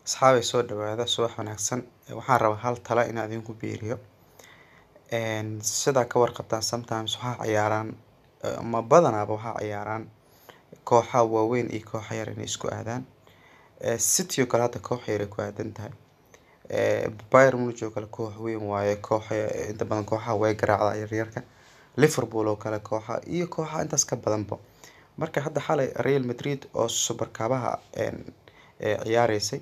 Asxaabey soo dhawaada subax wanaagsan waxaan rabaa hal talo inaan idinku biiriyo sidaa ka warqabtaan sometimes waxaa ciyaaraan ama badanaaba waxaa ciyaaraan kooxaha waaweyn iyo kooxa yar inay isku aadaan city oo kale hada koox yar ay ku aadan tahay bayern munich oo kale koox weyn waaye kooxa inta badan kooxaha way garaacdaa yaryarka liverpool oo kale kooxa iyo kooxa intaas ka badanba marka hadda xalay real madrid oo super kabaha ciyaareysay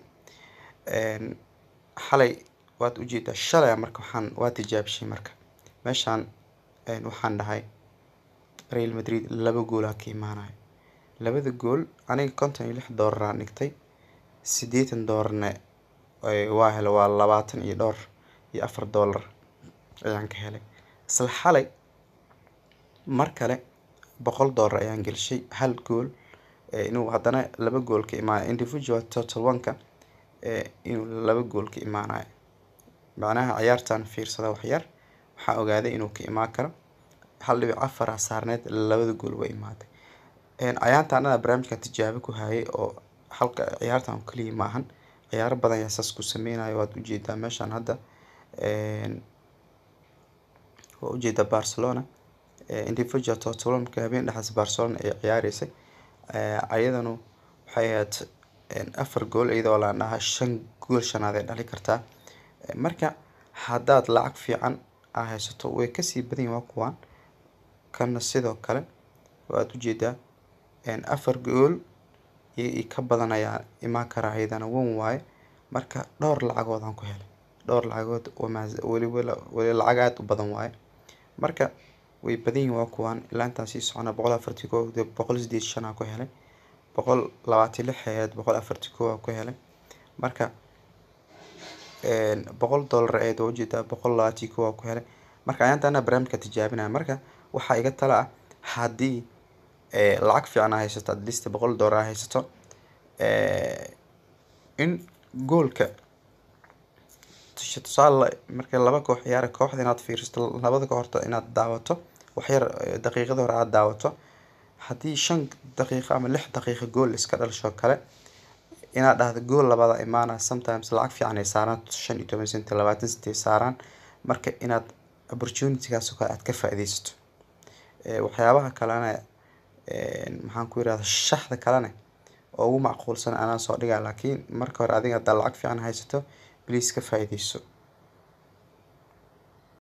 xalay waad ujeedaa shalay marka waxaan waa tijaabishay marka meeshaan waxaan dhahay real madrid laba gool aa ka imaanayo labada gool aniga konton iyo lix doolar aan dhigtay siddeetan doolarna waa helay waa labaatan iyo dhowr iyo afar doolar ayaan ka helay isla xalay mar kale boqol doolar ayaan gelishay hal gool inuu haddana laba gool ka imaanayo individual total one-ka inuu laba gool ka imaanayo macnaha ciyaartan fiirsada waxyar waxaa ogaaday inuu ka imaan karo hal dhibic afar aa saarneed labada gool way imaatay cayaarta anada barnaamijkan tijaabo ku hayay oo halka ciyaartan oo kaliya ma ahan ciyaaro badan ayaa saas ku sameynayo waad ujeedaa meeshaan hadda waa ujeedaa barcelona individual total one marka habeen dhexaas barcelona ay ciyaareysay ayadanu waxay ahayd afar gool iyadoo laan dhahaa shan gool shanaad ay dhali kartaa marka haddaad lacag fiican aa haysato way kasii badan yihin waa kuwaan kana sidoo kale waad ujeedaa afar gool iyo ka badan ayaa imaan karaa iyadana wan waaye marka dhowr lacagood aan ku helay dhowr lacagood weli weli lacag aada u badan waaye marka way badan yihin waa kuwaan ilaa intaan sii socona boqol afartii kow boqol sideed shan aa ku helay boqol labaatan lix ahayd boqol afartii kow aa ku helay marka boqol doolar ahayd waa ujeedaa boqol labaatan kow aa ku helay marka ayaanta anaa barnaamijka tijaabinaya marka waxaa iga tala ah haddii lacag fiican aa haysato at least boqol doolar aa haysato in goolka tusaale marka laba koox ciyaara kooxda inaad fiirsato labada kooxda inaad daawato waxyar daqiiqada hore aada daawato haddii shan daqiiqo ama lix daqiiqo gool iska dhalisho kale inaad dhahdo gool labaada imaana sometimes lacag fiican ay saaraan shan iyo toban cent labaatan cent ay saaraan marka inaad opportunitygaas oo kale aad ka faa'iideysato waxyaabaha kalena maxaan ku yirahda shaxda kalena oo ugu macquulsan anaa soo dhigaa laakiin marka hore adiga haddaa lacag fiican haysato please ka faa'iideyso